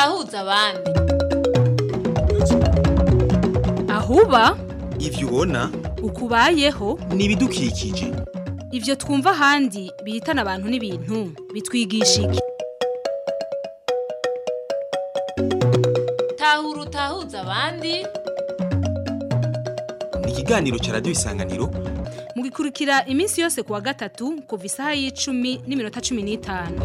utahuza abandi ahuba ivyo ubona ukubayeho ni ibidukikije ivyo twumva ahandi bihitana abantu n'ibintu bitwigisha iki tahura utahuza abandi ni ikiganiro ca radiyo isanganiro mugikurikira iminsi yose kuwa gatatu kuva isaha y'icumi n'iminota cumi n'itanu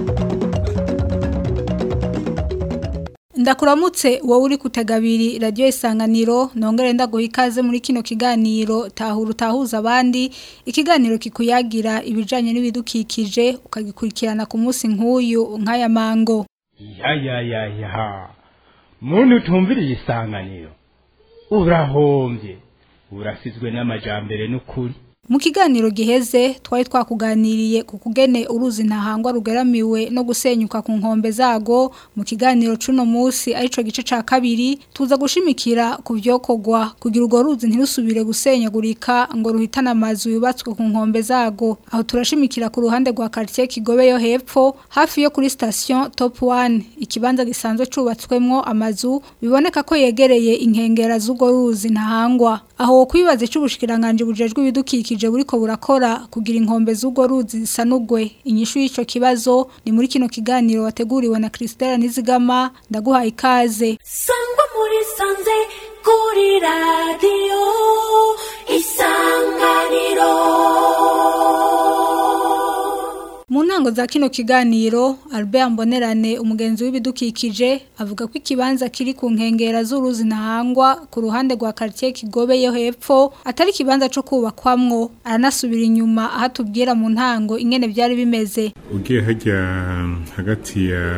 ndakuramutse wowe uri kutegabiri radiyo isanganiro nongere ndaguha ikaze muri kino kiganiro tahura utahuza abandi ikiganiro kikuyagira ibijyanye n'ibidukikije ukagikurikirana ku munsi nk'uyu nk'aya mango ya ya ya ya muntu utumviriye isanganiro urahombye urasizwe n'amajambere n'ukuri mu kiganiro giheze twari twakuganiriye ku kugene uruzi ntahangwa rugeramiwe no gusenyuka ku nkombe zago mu kiganiro cuno munsi arico gice ca kabiri tuza gushimikira ku vyokogwa kugira urwo ruzi ntirusubire gusenyagurika ngo ruhitane amazu yubatswe ku nkombe zago aho turashimikira ku ruhande rwa quartier Kigobe yo hepfo hafi yo kuri station Top 1 ikibanza gisanzwe cubatswemwo amazu biboneka ko yegereye inkengera z'urwo ruzi ntahangwa aho kwibaza icubushikiranganje bujejwe ibidukikije bukije buriko burakora kugira inkombe z'ubwo ruzi zisanugwe inyishu y'ico kibazo ni muri kino kiganiro wateguriwe na Christelle Nizigama ndaguhaye ikaze sangwa muri sanze kuri radio isanganiro mu ntango za kino kiganiro Albert Mbonerane umugenzi w'ibidukikije avuga ko ikibanza kiri ku nkengera z'uruzi ntahangwa ku ruhande rwa quartier Kigobe yo hepfo atari kibanza cyo kubakwamwo aranasubira inyuma aho tubwira mu ntango ingene byari bimeze ugiye hajya hagati ya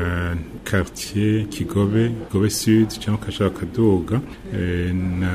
quartier Kigobe Kigobe Sud cyangwa kashaka kaduga eh, na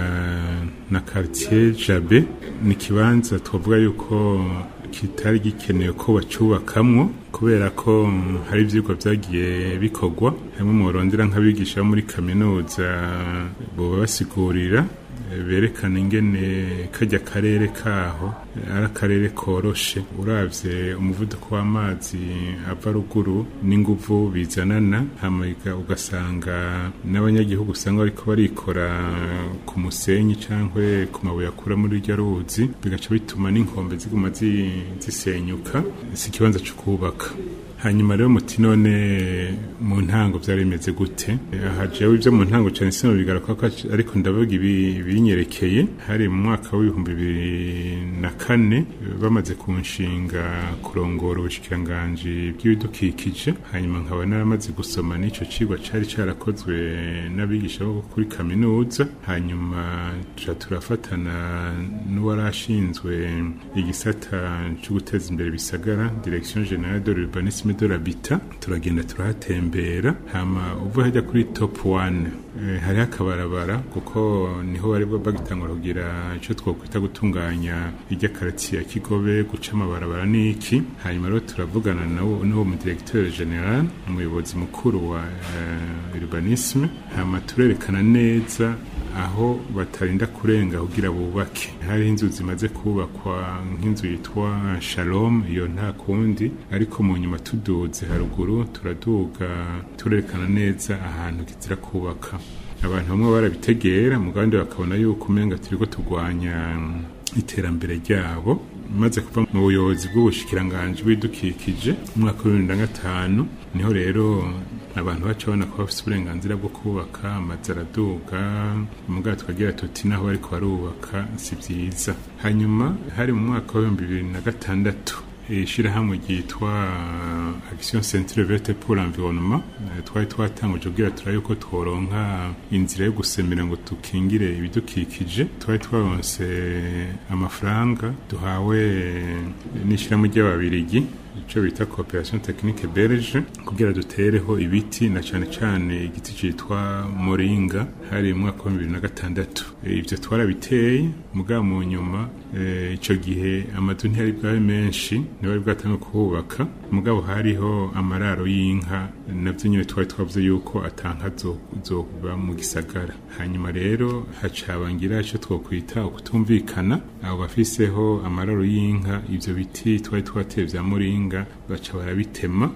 na quartier Jabe ni kibanza twavuga yuko kitari gikenewe ko bacubakamwo kubera ko hari ivyigwa vyagiye bikorwa hamwe mu barondera nk'abigisha bo muri kaminuza boba basigurira berekana ingene kajya karere kaho ari akarere koroshe uravye umuvuduko w'amazi ava ruguru n'inguvu bizanana hamaga ugasanga n'abanyagihugu usanga bariko barikora ku musenyi cankwe ku mabuye akura muri iryo ruzi bigaca bituma n'inkombe ziguma zisenyuka si ikibanza co kubaka hanyuma rero muti none mu ntango byari bimeze gute aha jewe ibyo mu ntango cyane sino bigaruka ko ariko ndavuga ibi binyerekeye hari mu mwaka w'ibihumbi bibiri na kane bamaze kunshinga kurongora ubushikiranganji bw'ibidukikije hanyuma nkaba naramaze gusoma n'ico cigwa cari carakozwe n'abigisha bo kuri kaminuza hanyuma tuca turafatana n'uwarashinzwe igisata cyo guteza imbere bisagara direction générale de l'urbanisme de l'habitat turagenda turahatembera hama uvuye hajya kuri top 1 e, hari akabarabara kuko niho bari bagitangura kugira ico twokwita gutunganya irya quartier ya Kigobe guca amabarabara niki hanyuma rero turavugana nawo n'uwo mu directeur général umuyobozi mukuru wa uh, urbanisme hama turerekana neza aho batarinda kurenga kugira bubake hari inzu zimaze kubakwa nk'inzu yitwa Shalom iyo nta kundi ariko mu nyuma tuduze haruguru turaduga turerekana neza ahantu kizira kubaka abantu bamwe barabitegera mugandi bakabona yuko umenga turiko turwanya iterambere ryabo maze kuva mu buyobozi bw'ubushikiranganje bw'idukikije mu mwaka wa bibiri na gatanu niho rero abantu baca babona ko bafite uburenganzira bwo kubaka amazu araduga mugabo tukagira tuti naho bariko barubaka si vyiza hanyuma hari mu mwaka wa bibiri na gatandatu ishirahamwe ryitwa action centre verte pour l'environnement twari twatanguje kugira turabe ko tworonka inzira yo gusemera ngo tukingire ibidukikije twari twaronse amafaranga duhawe n'ishirahamwe ry'ababirigi ico bita coopération technique belge kugira dutereho ibiti na cane cane igiti citwa moringa hari mu mwaka wa bibiri na gatandatu ivyo twarabiteye mugabo mu nyuma ico gihe amazu ntiyari bwabe menshi ntibari bwatange kuhubaka mugabo hariho amararo y'inka navyo nyene twari twavuze yuko atanka zoba mu gisagara hanyuma rero hacabangira ico twokwita ukutumvikana abo bafiseho amararo y'inka ivyo biti twari twateye vya moringa baca barabitema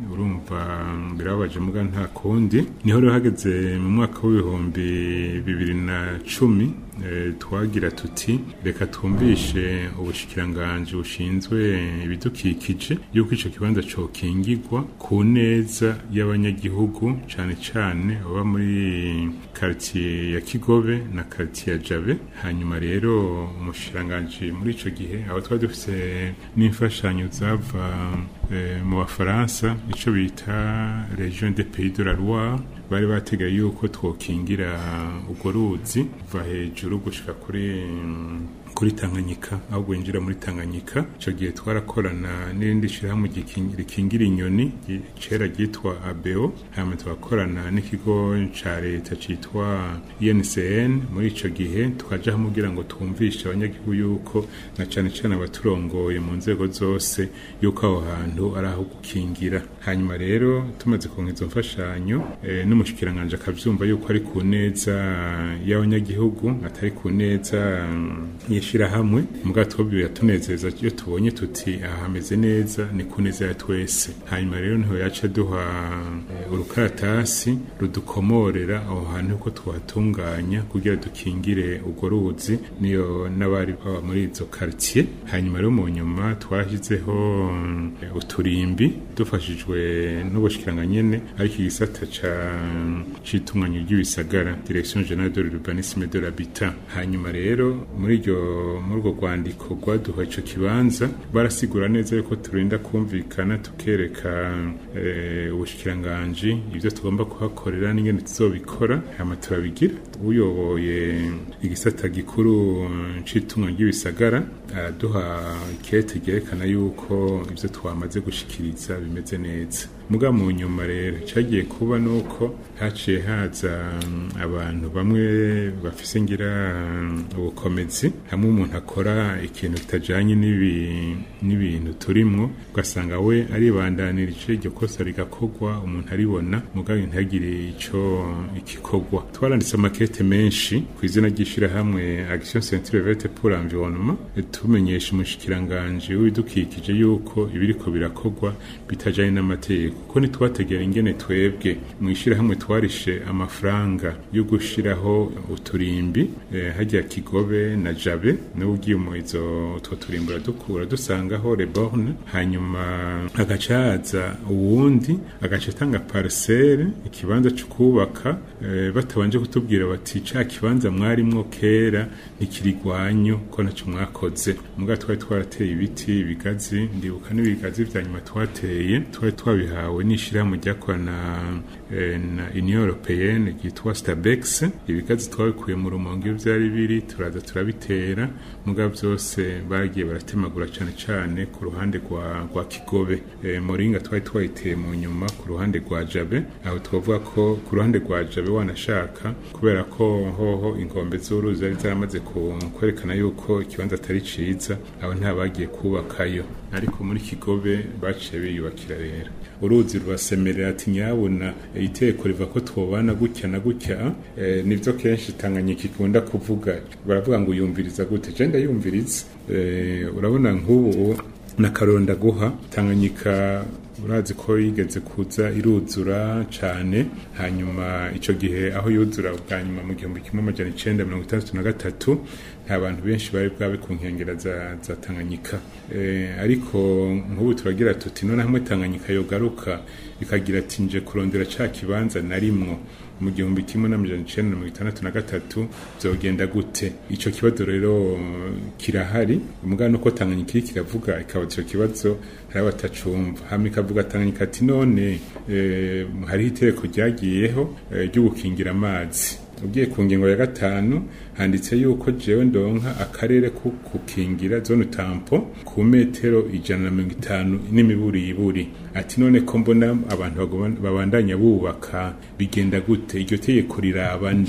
urumva birababaje muga nta kundi niho rero hageze mu mwaka w'ibihumbi bibiri na cumi eh, twagira tuti reka twumvishe ubushikiranganje bushinzwe ibidukikije yuko ico kibanza cokingirwa ku neza y'abanyagihugu cane cane baba muri quartier ya Kigobe na quartier ya Jabe hanyuma rero umushikiranganje muri ico gihe aho twari dufise n'imfashanyo zava eh, mu bafaransa ico bita region des pays de la Loire bari bategaye yuko twokingira urwo ruzi kuva hejuru gushika kuri kuri Tanganyika aho gwinjira muri Tanganyika ico gihe twarakorana n'irindi shirahamwe giking- rikingira inyoni gi- cera ryitwa ABO hama twakorana n'ikigo ca leta citwa INCN muri ico gihe tukaja hamwe kugira ngo twumvishe abanyagihugu yuko na cane cane abaturongoye mu nzego zose yuko aho hantu ari aho gukingira hanyuma rero tumaze kuronka izo mfashanyo eh, n'umushikiranganje akavyumva yuko ari ku neza y'abanyagihugu atari ku neza mm, y'ishirahamwe mugabo twebwe biratunezeza iyo tubonye tuti aha hameze neza ni ku neza ya twese hanyuma rero niho yaca duha eh, urukaratasi rudukomorera aho hantu ko tuhatunganya kugira dukingire urwo ruzi niyo n'abari baba muri izo quartier hanyuma rero mu nyuma twashyizeho mm, uturimbi dufashijwe n'ubushikiranga nyene ariko igisata ca citunganya ry'ibisagara direction générale de l'urbanisme et de l'habitat hanyuma rero muri iryo muri urwo rwandiko rwaduha ico kibanza barasigura neza yuko turinda kumvikana tukereka eh, ubushikiranganji ivyo tugomba kuhakorera n'ingene tuzobikora hama turabigira uyoboye igisata gikuru c'itunganya ry'ibisagara araduha ikete ryerekana yuko ivyo twamaze gushikiriza bimeze neza muga mu nyuma rero cagiye kuba nuko haciye haza mm, abantu bamwe bafise ngira mm, ubukomezi hamwe umuntu akora ikintu kitajanye n'ibi- n'ibintu turimwo ugasanga we aribandanirije iryo kosa rigakorwa umuntu aribona mugabo ntagire ico igikorwa twaranditse amakete menshi ku izina ry'ishirahamwe action centre verte pour l'environnement tumenyesha umushikiranganje w'ibidukikije yuko ibiriko birakorwa bitajanye n'amategeko kuko ntitwategera ingene twebwe mu ishirahamwe twarishe amafaranga yo gushiraho uturimbi eh, hajya kigobe na jabe niwe ugiye mu izo utwo turimbi uradukura dusangaho reborne hanyuma agaca haza uwundi agaca atanga parcelle ikibanza cyo kubaka eh, batabanje kutubwira bati ca kibanza mwarimwo kera ntikirigwanyu ko naco mwakoze muga twari twarateye ibiti ibigazi ndibuka n'ibigazi vya nyuma twateye twari twabihawe n'ishirahamwe ryakorana eh, na union européenne ryitwa stabex ibigazi twabikuye mu rumonge iyo vyari biri turaza turabitera muga vyose bagiye baratemagura cane cane ku ruhande rwa, rwa kigobe e, moringa twari twayiteye mu nyuma ku ruhande rwa jabe aho twavuga ko ku ruhande rwa jabe wanashaka kubera ko hoho inkombe z'uruzi zari zaramaze ku- kwerekana yuko ikibanza atari ciza aho nta bagiye kubakayo ariko muri kigobe baciye biyubakira rero uruzi rurasemerera ati nyabona iteko riva ko twobana gutya na gutya eh, nivyo kenshi tanganyika ikunda kuvuga baravuga ngo uyumviriza gute je ndayumviriza eh, urabona nk'ubu na karonda guha tanganyika urazi ko yigeze kuza iruzura cane hanyuma ico gihe aho yuzura bwa nyuma mu gihumbi kimwe amajana icenda mirongo itandatu na gatatu nta bantu benshi bari bwabe ku nkengera za, za tanganyika e, ariko nk'ubu turagira tuti none hamwe tanganyika yogaruka ikagira ati nje kurondera ca kibanza narimwo mu gihumbi kimwe n'amajana icenda na mirongo itandatu na gatatu vyogenda gute ico kibazo rero kirahari umugabo nuko tanganyika iri kiravuga ikaba ico kibazo hari abatacumva hama ikavuga tanganyika ati none eh, hariho itegeko ryagiyeho eh, ryo gukingira amazi ugiye ku ngingo ya gatanu handitse yuko jewe ndonka akarere ko gukingira zone tampo ku metero ijana na mirongo itanu n'imiburiburi ati none ko mbona abantu bagoma- babandanya bubaka bigenda gute iryo tegeko riraba nde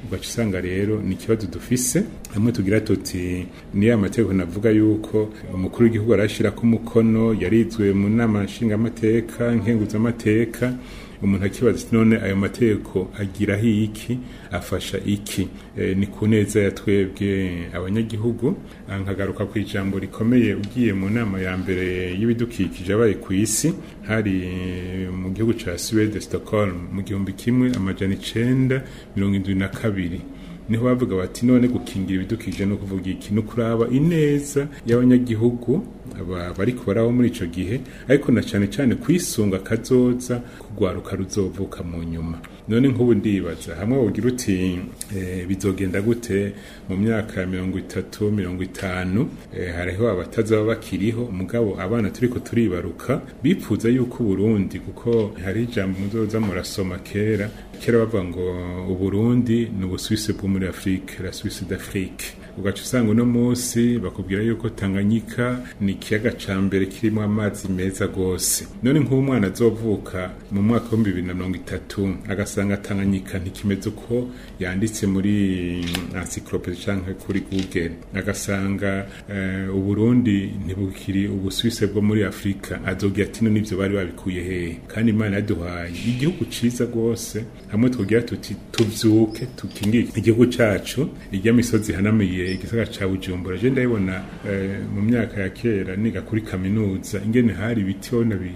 ugaca usanga rero ni ikibazo dufise hamwe tugira tuti niyo amategeko navuga yuko umukuru w'igihugu arashirako umukono yarizwe mu nama nshingamateka nkenguzamateka umuntu akibaza ati none ayo mategeko agiraho iki afasha iki e, ni ku neza ya twebwe abanyagihugu Ah, nkagaruka ku ijambo rikomeye ugiye mu nama ya mbere y'ibidukikije abaye ku isi hari eh, mu gihugu ca Sweden Stockholm mu gihumbi kimwe amajana icenda mirongo indwi na kabiri niho bavuga bati none gukingira ibidukikije no kuvuga iki no kuraba ineza y'abanyagihugu aba bari kubaraho muri ico gihe ariko na cane cane kwisunga kazoza kugwaruka ruzovuka mu nyuma none nk'ubu ndibaza hamwe wogira uti eh, bizogenda gute mu myaka ya mirongo itatu mirongo itanu eh, hariho abatazaba bakiriho mugabo abana turiko turibaruka bipfuza yuko uburundi kuko hari ijambo muzoza murasoma kera kera bavuga ngo uburundi ni ubusuwisi bwo muri afurike la suisse d'afrique ugaca usanga uno munsi bakubwira yuko tanganyika ni ikiyaga ca mbere kirimo amazi meza gose none nk'ubu umwana azovuka mu mwaka w'ibihumbi bibiri na mirongo itatu agasanga tanganyika ntikimeze uko yanditse muri encyclopedie canke kuri google agasanga eh, uburundi ntibukiri ubusuwise bwo muri afurika azogira ati none ivyo bari babikuye hehe kandi imana yaduhaye igihugu ciza rwose hamwe twogira tuti tuvyuke tukingire igihugu cacu irya misozi ihanamiye igisagara ca bujumbura je ndabibona eh, mu myaka ya kera niga kuri kaminuza ingene hari ibiti bona bi-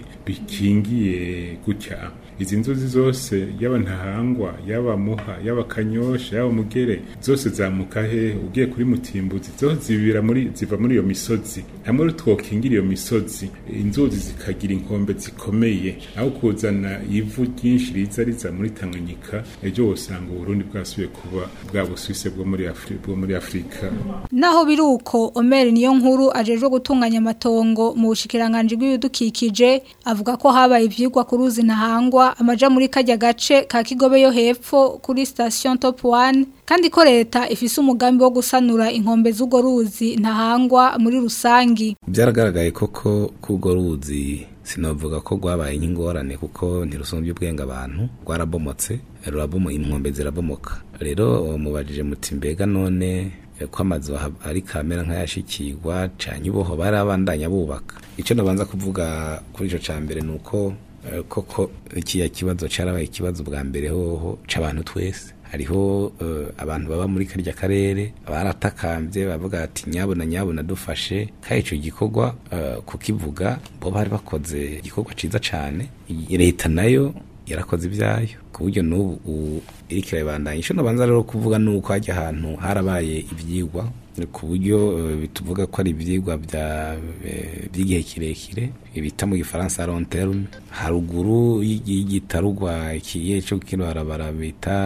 bikingiye gutya izi nzuzi zose yaba ntahangwa yaba muha yaba kanyosha yaba mugere zose zamuka hehe ugiye kuri mutimbuzi zose zibira muri ziva muri iyo misozi hamwe rero twokingira iyo misozi inzuzi zikagira inkombe zikomeye aho kuzana ivu ryinshi riza riza muri tanganyika ejo wosanga uburundi bwasubiye kuba bwa busuwise bwo muri Afri- bwo muri afurika Naho biri uko Omer niyo nkuru ajejwe gutunganya amatongo mu bushikiranganje bw'ibidukikije avuga ko habaye ivyigwa ku ruzi ntahangwa amaja muri kajya gace ka Kigobe yo hepfo kuri station Top 1 kandi ko leta ifise umugambi wo gusanura inkombe z'ugo ruzi ntahangwa muri rusangi byaragaragaye koko ko urwo ruzi sinavuga ko rwabaye nk'ingorane kuko ntirusumbye ubwenge abantu rwarabomotse rurabomo inkombe zirabomoka rero mubajije muti mbega none eh, ko amazu aha- ari kamera nk'ayashikirwa canye uboho barabandanya bubaka icyo nabanza kuvuga kuri ico ca mbere ni uko eh, koko ikiya kibazo carabaye ikibazo bwa mbere hoho c'abantu twese hariho eh, abantu baba muri karya karere baratakambye bavuga ati nyabona nyabona dufashe kandi ico gikorwa eh, kukivuga bo bari bakoze igikorwa ciza cane I- leta nayo yarakoze ibyayo ku buryo n'ubu u- iriko irabandanya ico nabanza rero kuvuga nuko hajya ahantu harabaye ivyigwa ku buryo eh, tuvuga ko ari ivyigwa bya eh, by'igihe kirekire bita mu gifaransa long terme haruguru y'igitarugwa ikiye cyo kino barabara bita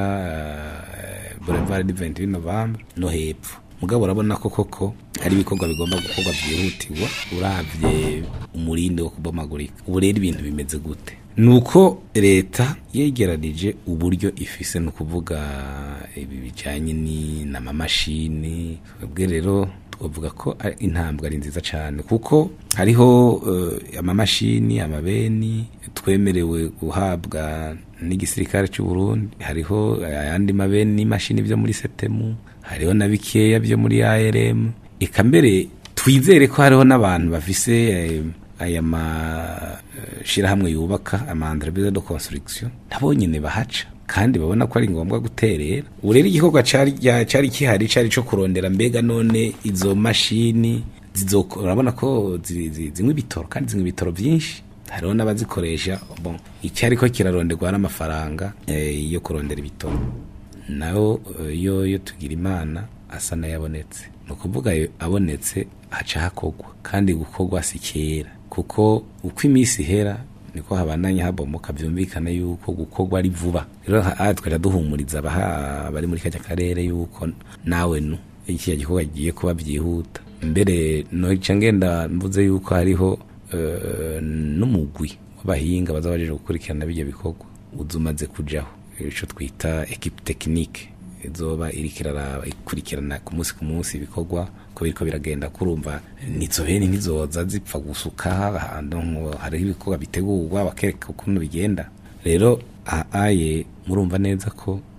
eh, boulevard du 28 novembre no hepfo mugabo urabona ko koko hari ibikorwa bigomba gukorwa byihutirwa uravye umurinde wo kubomagurika ubu rero ibintu bimeze gute nuko leta yegeranije uburyo ifise no kuvuga ibi bijanye ni n'amamashini twebwe rero twavuga ko ari- intambwe ari nziza cyane kuko hariho eh, amamashini amabeni twemerewe guhabwa n'igisirikare cy'u Burundi hariho ayandi mabeni n'imashini byo muri setemu hariho na bikeya byo muri ARM eka mbere twizere ko hariho n'abantu bafise eh, aya mashirahamwe yubaka ama entreprise de construction nabo nyene bahaca kandi babona ko ari ngombwa guterera ubu rero igikorwa cari ya- cari kihari cari co kurondera mbega none izo mashini zizokora urabona ko zi- zi- zinywa ibitoro kandi zinywa ibitoro vyinshi hariho n'abazikoresha bon icyo ariko kiraronderwa n'amafaranga eh, yo kurondera ibitoro naho eh, yo yo tugira imana asa n'ayabonetse ni ukuvuga ayo abonetse haca hakorwa kandi gukorwa si kera kuko uko iminsi ihera niko habandanya habomoka byumvikana yuko gukorwa ari vuba rero aha twajya duhumuriza abaha bari muri kajya karere yuko nawe nu iki gikorwa giye kuba byihuta mbere noca ngenda mvuze yuko hariho eh, n'umugwi w'abahinga baza baje gukurikirana bijya bikorwa uza umaze kujaho ico twita equipe technique izoba iriko iraraba ikurikirana ku munsi ku munsi ibikorwa ko biriko biragenda kurumva nizo bene ntizoza zipfa gusuka ahantu ngo hariho ibikorwa bitegurwa bakereka ukuntu bigenda rero aye murumva neza ko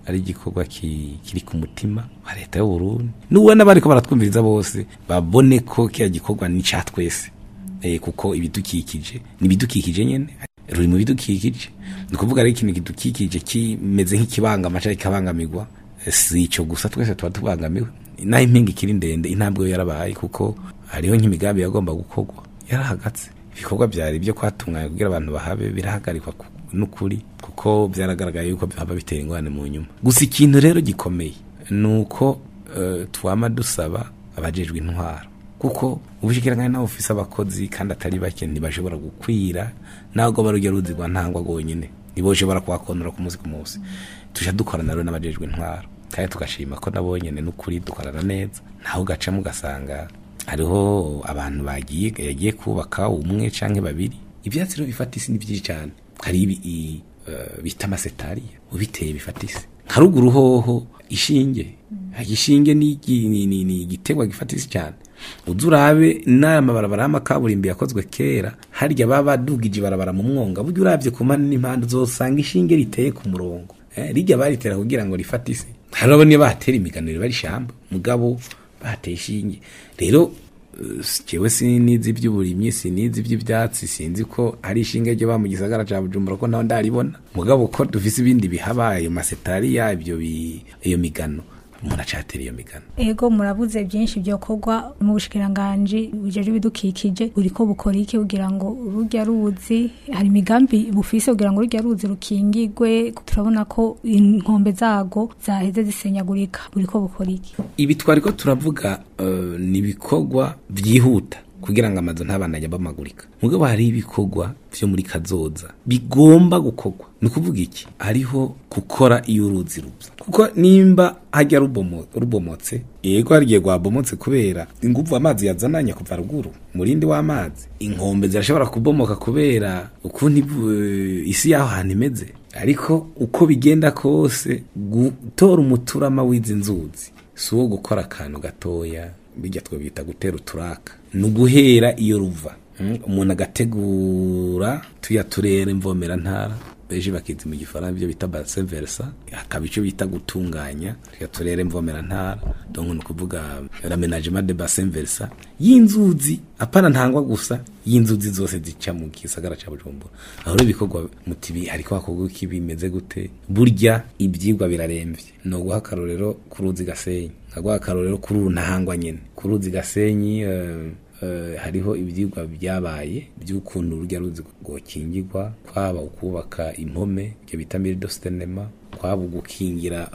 ari igikorwa ki- kiri ku mutima wa leta y'u Burundi n'ubona bariko baratwumviriza bose babone ko kiya gikorwa ni ca twese eh, kuko ibidukikije ni ibidukikije nyene ruri mu bidukikije ni ukuvuga ari ikintu kidukikije kimeze nk'ikibangama cyangwa kikabangamirwa Eh, si ico gusa twese tuba tubangamiwe naho impinga ikiri ndende intambwe yo yarabaye kuko hariho nk'imigambi yagomba gukorwa yarahagatse ibikorwa byari byo kwatunganya kugira abantu bahabe birahagarikwa ku- n'ukuri kuko byaragaragaye yuko haba bitera ingorane mu nyuma gusa ikintu rero gikomeye ni uko eh, twama dusaba abajejwe intwaro kuko ubushikiranganje nawe ufise abakozi kandi atari bake ntibashobora gukwira ntabwo barujya ruzi rwa ntangwa rwonyine ntiboshobora kuhakonora ku munsi ku munsi tujya dukorana rero n'abajejwe intwaro kandi tugashima ko nabo nyene n'ukuri dukorana neza naho ugacamo ugasanga hariho abantu bagiye yagiye kubaka umwe canke babiri ivyatsi rero bifata isi ni byinshi cyane hari ibi i- eh, bita amasetariya ubiteye bifata isi nka ruguru hoho ishinge igishinge ni igi- ni- ni- ni igiterwa gifata isi cyane uza urabe n'amabarabara y'amakaburimbi yakozwe kera harya baba badugije ibarabara mu mwonga burya urabye ku mpande n'impande uzosanga ishinge riteye ku murongo eh, rijya baritera kugira ngo rifate isi hariho niyo bahatera imiganiro bari ishyamba mugabo bahateye ishinge rero eh, jewe sinizi iby'uburimyi sinizi iby'ibyatsi sinzi ko hari ishinge ryo ba mu gisagara ca bujumbura ko naho ndaribona mugabo ko dufise ibindi bihaba ayo masetariya ibyo bi- iyo migano umuntu acatera iyo migano ego murabuze byinshi byokorwa mu bushikiranganje bujeje ibidukikije buriko bukora iki kugira ngo urujya ruzi hari imigambi bufise kugira ngo urujya ruzi rukingigwe turabona ko inkombe zago zaheze zisenyagurika buriko bukora iki ibi twari ko turavuga eh, ni ibikorwa byihuta kugira ngo amazu ntabanajya bamagurika mugabo hari ibikorwa vyo muri kazoza bigomba gukorwa ni ukuvuga iki hariho gukora iyo uruzi ruza kuko nimba hajya rubomo- rubomotse yego harigiye rwabomotse kubera inguvu amazi yazananye kuva ruguru murindi w'amazi inkombe zirashobora kubomoka kubera ukuntu ibu- isi y'aho hantu imeze ariko uko bigenda kose gutora umuturama w'izi nzuzi si uwo gukora akantu gatoya bijya twabita gutera uturaka ni uguhera iyo ruva Mm, umuntu agategura tuya turere mvomera ntara beje bakizi mu gifaransa ibyo bita bassin versa hakaba icyo bita gutunganya tuya turere mvomera ntara donc ni ukuvuga l'aménagement de bassin versa y'inzuzi apana ntangwa gusa y'inzuzi zose zica mu gisagara ca Bujumbura aho rero ibikorwa mutibi hariko hakorwa iki bimeze gute burya ibyigwa biraremvye no guha akarorero ku ruzi gasenyi nkaguha akarorero kuri uru ntahangwa nyene ku ruzi gasenyi eh, eh, hariho ibyigwa byabaye by'ukuntu urujya ruzi rwokingirwa kwaba ukubaka impome ibyo bita miridostenema kwaba ugukingira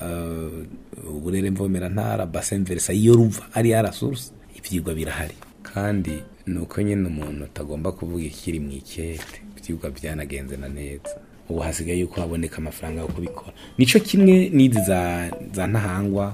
eh, uburere mvomerantara bassin versa iyo ruva ari ya source ibyigwa birahari kandi ni uko nyine umuntu atagomba kuvuga ikiri mu ikete ibyigwa byanagenze na neza ubu hasigaye yuko haboneka amafaranga yo kubikora nico kimwe n'izi za, za ntahangwa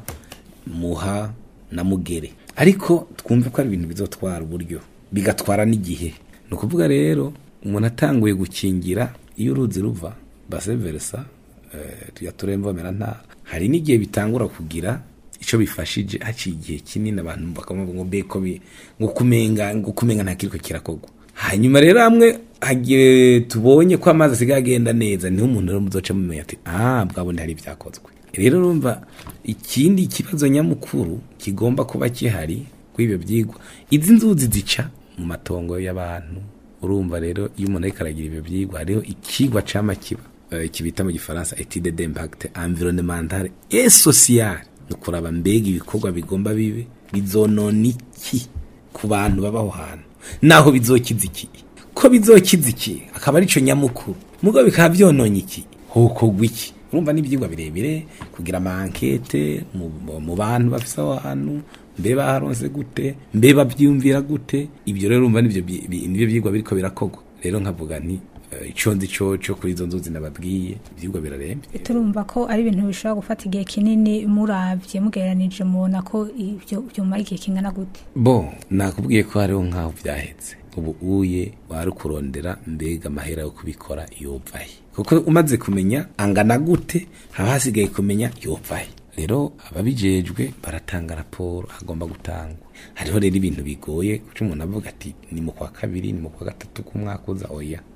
muha na mugere ariko twumve ko ari ibintu bizotwara uburyo bigatwara n'igihe ni ukuvuga rero umuntu atanguye gukingira iyo uruzi ruva base versa eh, tuya turemvomera ntara hari n'igihe bitangura kugira icyo bifashije haciye igihe kinini abantu bakavuga ngo mbe ko bi- ngo kumenga ngo kumenga nta kiriko kirakorwa hanyuma rero hamwe hagiye tubonye ko amazi asigaye agenda neza niho umuntu rero muzoca mumenya ati ah bwabone hari ibyakozwe rero urumva ikindi kibazo nyamukuru kigomba kuba gihari kuri ibyo byigwa izi nzuzi zica mu matongo y'abantu urumva rero iyo umuntu ariko aragira ibyo byigwa hariho ikigwa cama kiba eh, kibita mu gifaransa etude d'impact environnemental et social ni ukuraba mbega ibikorwa bigomba bibe bizonona iki ku bantu babaho hantu naho bizokiza iki ko bizokiza iki akaba arico nyamukuru mugo bikaba byononye iki hokorwa iki urumva n'ibyigwa birebire kugira amankete mu, mu bantu bafise aho hantu mbe baharonse gute mbe bavyumvira gute ibyo rero urumva nivyo bi- bi- nivyo byigwa biriko birakorwa rero nkavuga nti eh, ico nzi coco kuri izo nzuzi nababwiye ivyigwa birarembye turumva ko ari ibintu bishobora gufata igihe kinini muravye mugereranije mubona ko ibyo byomara igihe kingana gute bo nakubwiye ko hariho nk'aho byahetse ubu uye wari kurondera mbega amahera yo kubikora yovahe kuko umaze kumenya angana gute haba hasigaye kumenya yovahe rero ababijejwe baratanga raporo hagomba gutangwa hariho rero ibintu bigoye kuko umuntu avuga ati ni mu kwa kabiri ni mu kwa gatatu k'umwaka uza oya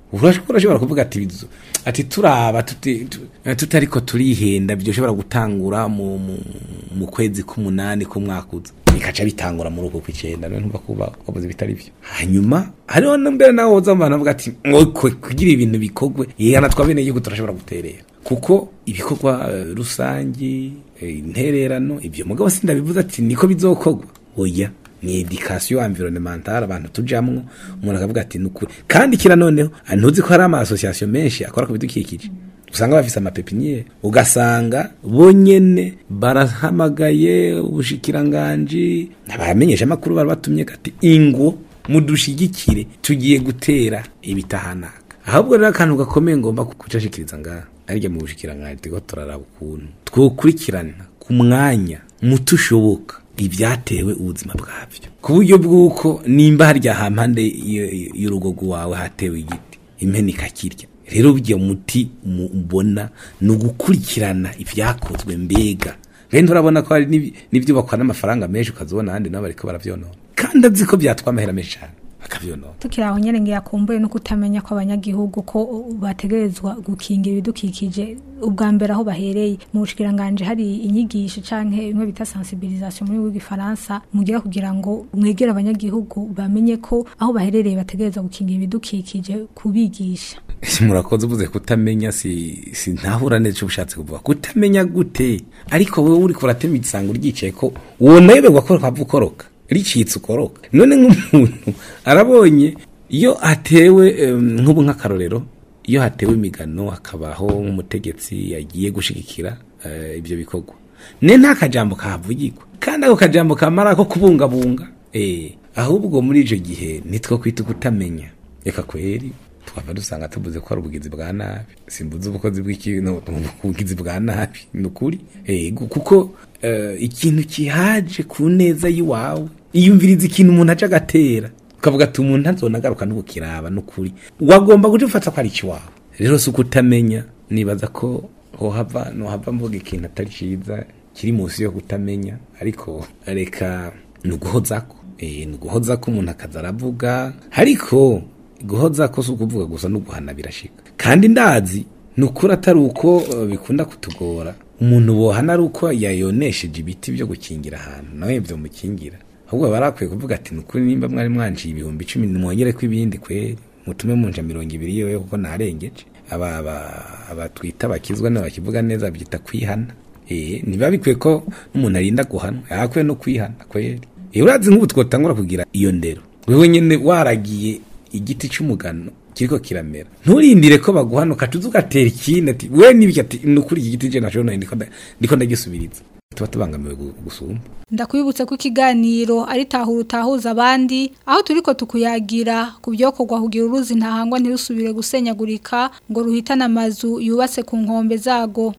urashobora urashobora kuvuga ati bizu ati turaba tuti- tu- tutariko turihenda byoshobora gutangura mu, mu, mu kwezi k'umunani k'umwaka uza bikaca bitangura muri uko kw'icenda none ntumva kuba wavuze bitari byo hanyuma hariho na mbere nawe woza abantu bavuga ati ngo kwe kugira ibintu bikogwe yihana twa bene igihugu turashobora guterera kuko ibikorwa eh, rusangi eh, intererano ibyo mugabo sindabivuze ati niko bizokogwa oya ni education environnementale abantu tujamwo umuntu akavuga ati nukuri kandi kira noneho ah, ntuzi ko hari ama association menshi akora ku bidukikije usanga bafise amapepiniere ugasanga bonyene barahamagaye ubushikiranganji abamenyesha amakuru bari batumye kati ingo mudushigikire tugiye gutera ibitahanaka ahubwo rero akantu gakomeye ngomba kucashikiriza ngaha arya mu bushikiranganji turiko turaraba ukuntu twokurikirana ku mwanya muto ushoboka ibyatewe ubuzima bwabyo ku buryo bw'uko nimba harya hampande y- y'urugo rwawe hatewe igiti impene ikakirya rero burya muti mu- mbona ni ugukurikirana ibyakozwe mbega rero urabona ko hari n'ibi- n'ibyubakwa n'amafaranga menshi ukazibona ahandi nabo bariko baravyonona kandi azi ko byatwa amahera menshi cyane bakavyonona tukiri aho nyene ngira kumbuye no kutamenya ko abanyagihugu ko bategerezwa gukingira ibidukikije ubwa mbere aho bahereye mu bushikiranganje hari inyigisho canke bimwe bita sensibilisation muri w'igifaransa mugira kugira ngo mwegere abanyagihugu bamenye ko aho baherereye bategerezwa gukingira ibidukikije kubigisha murakoze uvuze kutamenya si si ntahura neza icyo ushatse kuvuga kutamenya gute ariko wowe uri kuratema igisango ryicaye ko wonayoberwa ko hava ukoroka ricitse ukoroka none nk'umuntu arabonye iyo hatewe em, nk'ubu nk'akarorero iyo hatewe imigano hakabaho nk'umutegetsi yagiye gushigikira eh, ibyo bikorwa ne nta kajambo kahavugirwa kandi ako kajambo kamara ko kubungabunga eh ahubwo muri icyo gihe nitwo kwita kutamenya reka kweri twaba dusanga tuvuze ko ari ubugizi bwa nabi simbuze ubukozi bw'ikintu ubugizi bwa nabi ni ukuri ego kuko eh, ikintu kihaje ku neza y'iwawe iyumviriza ikintu umuntu aje agatera ukavuga ati umuntu ntazonagaruka n'ubukiraba n'ukuri wagomba guca ufata ko ari ikiwawe rero si ukutamenya nibaza ko hohava nohava mvuga ikintu atari cyiza kiri munsi yo kutamenya ariko reka ni uguhozako Eh, ni uguhozako umuntu akaza aravuga ariko guhoza ko si ukuvuga gusa no guhana birashika kandi ndazi ni ukuri atari uko eh, bikunda kutugora umuntu bohana ari uko yayonesheje ibiti byo gukingira ahantu nawe byo mukingira ahubwo baba barakwiye kuvuga ati ni ukuri nimba mwari mwanciye ibihumbi icumi nimwongere ko ibindi kweri mutume munja mirongo ibiri yewe kuko narengeje aba aba aba twita abakizwa n'abakivuga neza byita kwihana eh niba bikwiye ko n'umuntu arinda guhanwa yakwiye no kwihana kweri eh urazi nk'ubu twotangura kugira iyo ndero wewe nyene waragiye igiti cy'umugano kiriko kiramera nturindire ko baguhana ukatuza ugatera ikindi ati we nibiki ati ni ukuri iki giti je nashobora ndiko nda- ndiko ndagisubiriza tuba tubangamiwe gu- gusumba ndakwibutse ko ikiganiro ari tahura utahuza abandi aho turiko tukuyagira ku byokorwa kugira uruzi ntahangwa ntirusubire gusenyagurika ngo ruhitane amazu yubatse ku nkombe zago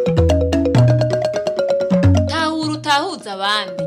tahura utahuza abandi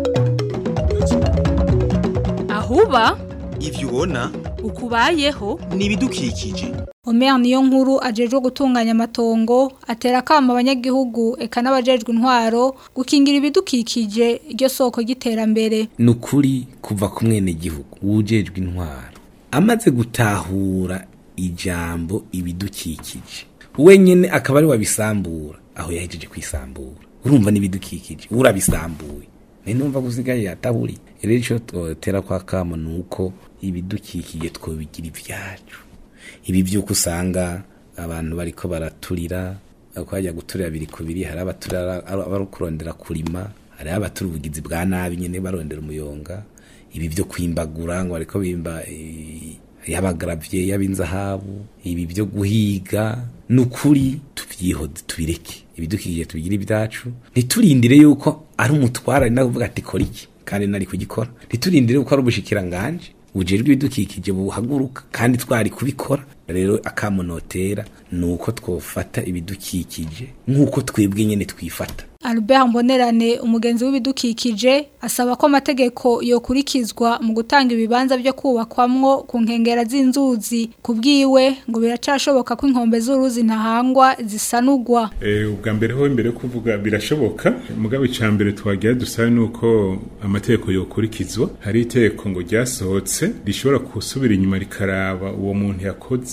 ahuba ivyo ubona ukubayeho ni ibidukikije Omer niyo nkuru ajejwe gutunganya amatongo atera akamo abanyagihugu eka n'abajejwe intwaro gukingira ibidukikije iryo soko ry'iterambere ni ukuri kuva ku mwene gihugu wujejwe intwaro amaze gutahura ijambo ibidukikije wenyine akaba ari wabisambura aho yahejeje kwisambura urumva n'ibidukikije urabisambuye ni numva gusigaye yatahuriye rero icyo twotera kwa kamo ni uko ibidukikije twobigira ibyacu ibi by'uko usanga abantu bariko baraturira ko hajya guturira biri ku biri hari abaturira bari kurondera kurima hari abatura ubugizi bwa nabi nyine barondera umuyonga ibi byo kwimbagura ngo bariko bimba eh, y'abagaravye y'abinzahabu ibi byo guhiga ni ukuri tuvyihoze tubireke ibidukikije tubigire ibyacu ntiturindire yuko ari umutwara ari nakuvuga ati kora iki kandi nari kugikora ntiturindire yuko ari ubushikiranganje bujejwe ibidukikije buhaguruka kandi twari kubikora rero akamunotera ni uko twofata ibidukikije nk'uko twebwe nyine twifata Albert Mbonerane umugenzi w'ibidukikije asaba ko amategeko yokurikizwa mu gutanga ibibanza byo kubakwamwo ku nkengera z'inzuzi kubwiwe ngo biracashoboka ko inkombe z'uruzi ntahangwa zisanugwa Eh, ubwa mbere ho imbere yo kuvuga birashoboka mugabo icya mbere twagira dusabe ni uko amategeko yokurikizwa hari itegeko ngo ryasohotse rishobora gusubira inyuma rikaraba uwo muntu yakoze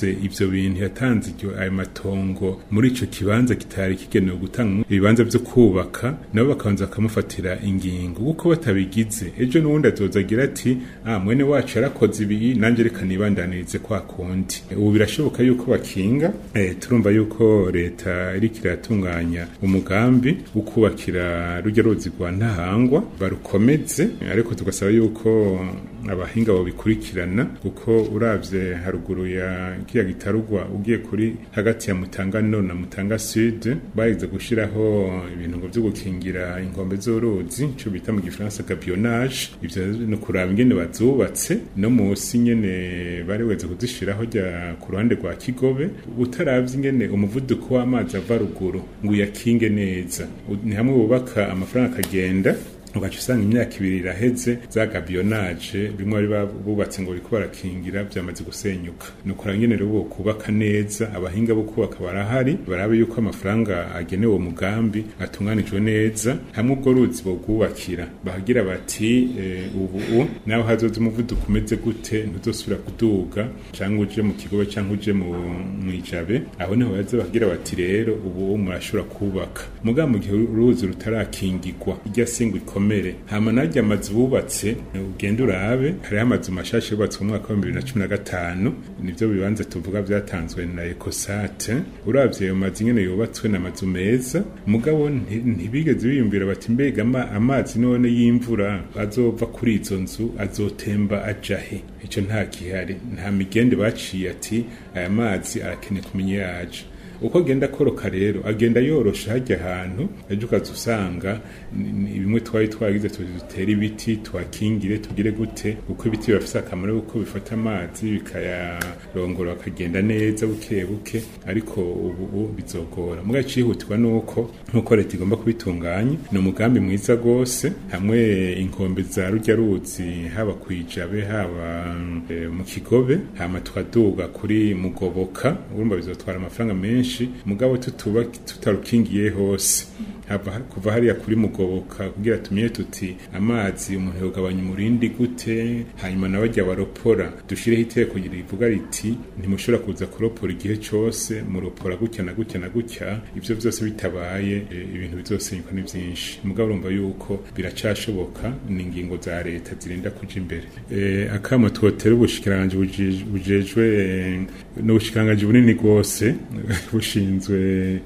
yatanze ivyo bintu yatanze iryo ayo matongo muri ico kibanza kitari kigenewe gutanga ibibanza vyo kubaka nabo bakabanza bakamufatira ingingo kuko batabigize ejo n'ubundi azoza agira ati ah mwene wacu yarakoze ibi nanjye reka nibandanirize kwa kundi ubu birashoboka yuko bakinga eh, turumva yuko leta iriko iratunganya umugambi wo kubakira rujya ruzi rwa ntahangwa barukomeze ariko tugasaba yuko abahinga babikurikirana kuko uravye haruguru ya kiya gitarugwa ugiye kuri hagati ya Mutanga no na Mutanga Sud bayize gushiraho ibintu ngo byo gukingira inkombe z'uruzi ico bita mu gifaransa gabionnage ivyo no kuraba ingene bazubatse no musi nyene bari weze kuzishiraho rya ku ruhande rwa Kigobe utaravye ingene umuvuduko w'amazi ava ruguru ngo uyakinge neza ni hamwe bubaka amafaranga akagenda ugaca usanga imyaka ibiri iraheze za gabionnage bimwe bari bubatse ngo bariko barakingira byamaze gusenyuka nuko nyene rero bo kubaka neza abahinga bo kubaka barahari barabe yuko amafaranga agenewe uwo mugambi atunganijwe neza hamwe ubwo ruzi bogubakira bahagira bati e, ubu nawe hazoza umuvuduko umeze gute ntuzosubira kuduga cyangwa uje mu kigobe cyangwa uje mu mwijabe aho niho baza bahagira bati rero ubu murashobora kubaka mugabo mu gihe uruzi rutarakingirwa irya singwa ikomere hama najya amazu bubatse ugenda urabe hariho amazu mashasha yubatswe mu mwaka wa bibiri na cumi na gatanu nivyo bibanza tuvuga vyatanzwe na ecosate uravye ayo mazu nyene yubatswe n'amazu meza mugabo ntibigeze biyumvira bati mbega amazi none y'imvura azova kuri izo nzu azotemba aja he ico nta gihari nta migende baciye ati aya mazi arakeneye kumenya yaje uko agenda akoroka rero agenda yorosha hajya ahantu ejo ukaza usanga bimwe twari twagize dutere ibiti twakingire tugire gute kuko ibiti birafise akamaro kuko bifata amazi bikayarongora bakagenda neza buke buke ariko ubu bizogora muga cihutirwa nuko nkuko leta igomba kubitunganya ni umugambi mwiza gose hamwe inkombe za rujya ruzi haba kwijabe haba e, mu kigobe hama tukaduga kuri mugoboka urumva bizotwara amafaranga menshi menshi mugabo tutuba tutarukingiye hose kuva hariya kuri mugoboka kugira tumenye tuti amazi umuntu yogabanya umurindi gute hanyuma nawe ajya baropora dushireho iteko rivuga riti ntimushobora kuza kuropora igihe cyose muropora gutya na gutya na gutya ibyo byose bitabaye e, ibintu bizosenyuka ni byinshi mugabo urumva yuko biracashoboka ni ingingo za leta zirinda kuja imbere e, akamo twotera ubushikiranganje bujejwe e, n'ubushikiranganje bunini rwose bushinzwe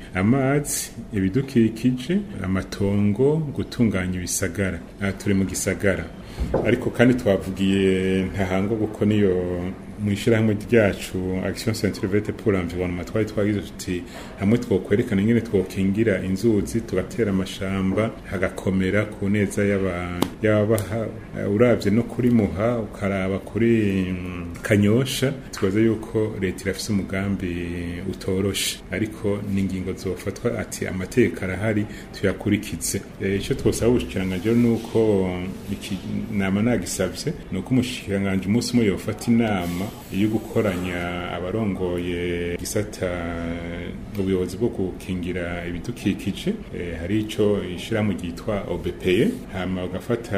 amazi ibidukikije amatongo gutunganya ibisagara aha turi mu gisagara ariko kandi twavugiye ntahangwa kuko niyo mu ishyirahamwe ryacu action centrivete pour l'environnement twari twagize tuti hamwe twokwerekana ingene twokingira inzuzi tugatera amashamba hagakomera ku neza y'abaha uravye no kuri muha ukaraba kuri kanyosha twaza yuko leta irafise umugambi utoroshe ariko n'ingingo zofatwa ati amategeko arahari tuyakurikize icyo twosaba ubushikiranganje nuko iki nama nagisavye nuko umushikiranganje umunsi umwe yofata inama yo gukoranya abarongoye gisata ubuyobozi bwo gukingira ibidukikije hari ico ishirahamwe ryitwa OBPE hama bagafata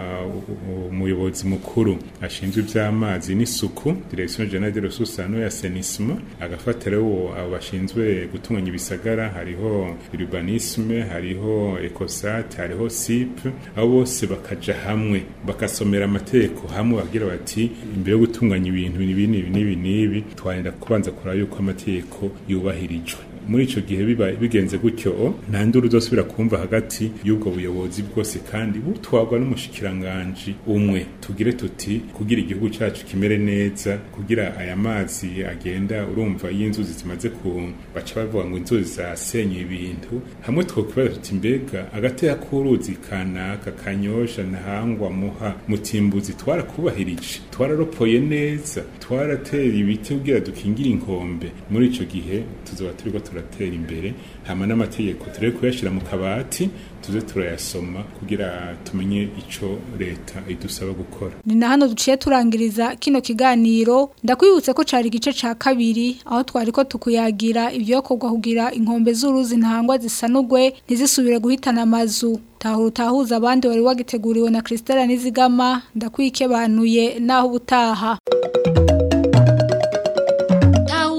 umuyobozi mukuru ashinzwe ivy'amazi n'isuku direction générale des ressources en eau et assainissement agafata rero abo bashinzwe gutunganya ibisagara hariho urbanisme hariho ecosat hariho sip abo bose bakaja hamwe bakasomera amategeko hamwe bagira bati imbere yo gutunganya ibintu ibi n'ibi n'ibi n'ibi twarinda kubanza kuraba yuko amategeko yubahirijwe muri ico gihe biba bigenze gutyo nta nduru uzosubira kumva hagati y'ubwo buyobozi bwose kandi butwagwa n'umushikiranganje umwe tugire tuti kugira igihugu cacu kimere neza kugira aya mazi agenda urumva y'inzuzi zimaze ku baca bavuga ngo inzuzi zasenye ibintu hamwe twokibaza tuti mbega agatera k'uruzi kanaka kanyosha ntahangwa muha mutimbuzi twarakubahirije twararopoye neza twaratera ibiti kugira dukingire inkombe muri ico gihe tuzoba turiko turatera imbere hama n'amategeko turebe kuyashira mu kabati tuze turayasoma kugira tumenye ico leta idusaba gukora ni na hano duciye turangiriza kino kiganiro ndakwibutse ko cari igice ca kabiri aho twari ko tukuyagira ivyokorwa kugira inkombe z'uruzi ntangwa zisanugwe ntizisubire guhitana amazu tahura utahuza abandi wari wagiteguriwe na Christelle Nizigama ndakwikebanuye naho ubutaha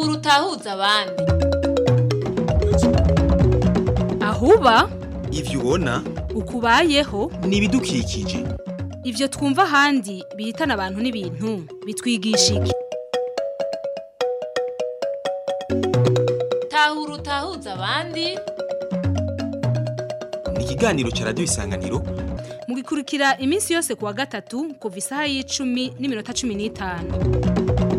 utahuza abandi ahuba ivyo ubona ukubayeho ni ibidukikije ivyo twumva ahandi bihitana abantu n'ibintu bitwigisha iki tahura utahuza abandi ni ikiganiro ca radiyo isanganiro mugikurikira iminsi yose kuwa gatatu kuva isaha y'icumi n'iminota cumi n'itanu